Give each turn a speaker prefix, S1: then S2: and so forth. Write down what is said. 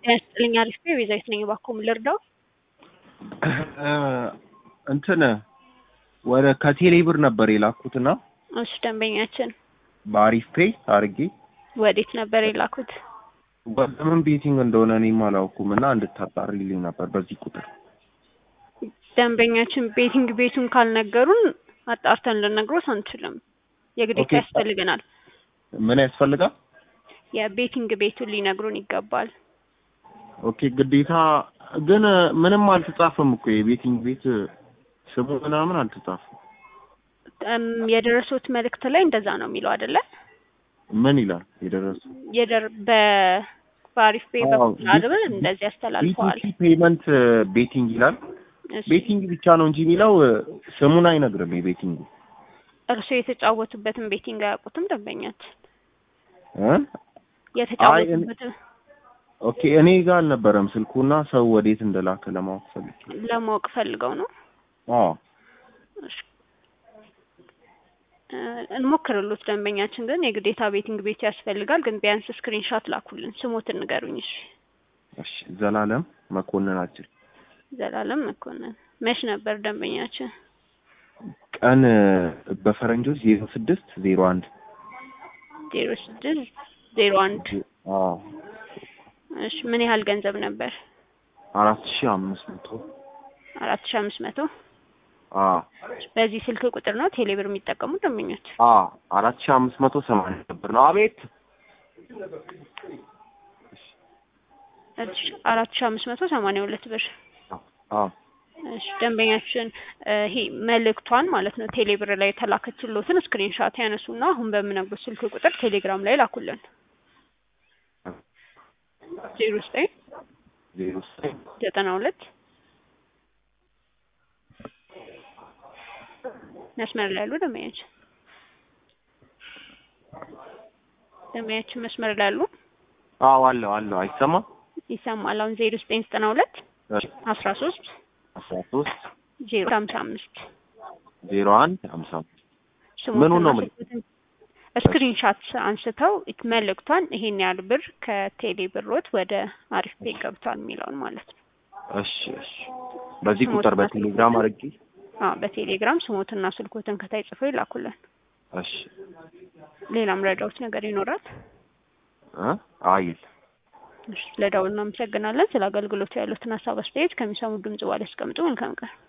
S1: ጤና ይስጥልኝ አሪፍ ነኝ። ቤዛዊት ነኝ። እባክዎ ምን ልርዳው?
S2: እንትን ወደ ከቴሌ ብር ነበር የላኩትና
S1: እሺ ደንበኛችን
S2: በአሪፍ ፔይ አድርጌ
S1: ወዴት ነበር የላኩት?
S2: ወደ ምን ቤቲንግ እንደሆነ እኔም አላውኩም እና እንድታጣሪልኝ ነበር በዚህ ቁጥር።
S1: ደንበኛችን ቤቲንግ ቤቱን ካልነገሩን አጣርተን ልነግሮት አንችልም። የግዴታ
S2: ኦኬ።
S1: ያስፈልገናል።
S2: ምን ያስፈልጋል?
S1: የቤቲንግ ቤቱን ሊነግሩን ይገባል።
S2: ኦኬ ግዴታ ግን ምንም አልተጻፈም እኮ የቤቲንግ ቤት ስሙ ምናምን አልተጻፈም።
S1: እም፣ የደረሱት መልእክት ላይ እንደዛ ነው የሚለው አይደለ?
S2: ምን ይላል የደረሱ
S1: የደር በ በአሪፍ ፔይ
S2: አዎ፣
S1: በኩል አይደል እንደዚህ ያስተላልፈዋል።
S2: ቢቲሲ ፔመንት ቤቲንግ ይላል።
S1: እሺ፣
S2: ቤቲንግ ብቻ ነው እንጂ የሚለው ስሙን አይነግርም የቤቲንጉ
S1: እርስዎ የተጫወቱበትን ቤቲንግ አያውቁትም ደንበኛችን?
S2: እ?
S1: የተጫወቱበትን
S2: ኦኬ እኔ ጋር አልነበረም ስልኩና ሰው ወዴት እንደላከ ለማወቅ ፈልጌ።
S1: ለማወቅ ፈልገው ነው።
S2: አዎ
S1: እሺ፣ እ፣ እንሞክርሉት ደንበኛችን ግን የግዴታ ቤቲንግ ቤት ያስፈልጋል። ግን ቢያንስ ስክሪንሻት ላኩልን። ስሞትን ንገሩኝ። እሺ፣
S2: እሺ ዘላለም መኮንናችን
S1: ዘላለም መኮንን። መች ነበር ደንበኛችን?
S2: ቀን በፈረንጆች ዜሮ ስድስት ዜሮ አንድ
S1: ዜሮ ስድስት ዜሮ አንድ
S2: አዎ
S1: እሺ፣ ምን ያህል ገንዘብ ነበር?
S2: አራት ሺህ አምስት መቶ
S1: አራት ሺ አምስት መቶ
S2: አዎ
S1: በዚህ ስልክ ቁጥር ነው ቴሌብር የሚጠቀሙ ደንበኞች?
S2: አዎ አራት ሺህ አምስት መቶ ሰማንያ ነበር ነው። አቤት
S1: እሺ፣ አራት ሺ አምስት መቶ ሰማንያ ሁለት ብር
S2: አዎ
S1: እሺ ደንበኛችን እ፣ ይሄ መልእክቷን ማለት ነው ቴሌብር ላይ የተላከችሎትን ስክሪንሻት ያነሱና አሁን በምነግሩት ስልክ ቁጥር ቴሌግራም ላይ ላኩልን። ዜሮ ዘጠኝ
S2: ዜሮ ዘጠኝ
S1: ዘጠና ሁለት መስመር ላይ ያሉ ደንበኛችን ደንበኛችን መስመር ላይ ያሉ
S2: አዎ አለው አለው አይሰማም
S1: ይሰማል። አሁን ዜሮ ዘጠኝ ዘጠና ሁለት
S2: እሺ
S1: አስራ ሶስት
S2: አስራ ሶስት
S1: ዜሮ ሀምሳ አምስት
S2: ዜሮ አንድ ሀምሳ ምኑን ነው ምን-
S1: ስክሪንሻት አንስተው መልእክቷን ይሄን ያህል ብር ከቴሌ ብሮት ወደ አሪፍ ፔ ገብቷል የሚለውን ማለት ነው።
S2: እሺ እሺ በዚህ ቁጥር በቴሌግራም አድርጌ
S1: አዎ በቴሌግራም ስሞትና ስልኮትን ከታይ ጽፈው ይላኩልን።
S2: እሺ
S1: ሌላም ረዳዎች ነገር ይኖራል።
S2: እ አይል
S1: እሺ፣ ለደውል እናመሰግናለን። ስለ አገልግሎቱ ያሉትን ሀሳብ አስተያየት ከሚሰሙ ድምጽ ባለ ያስቀምጡ። መልካም ቀን።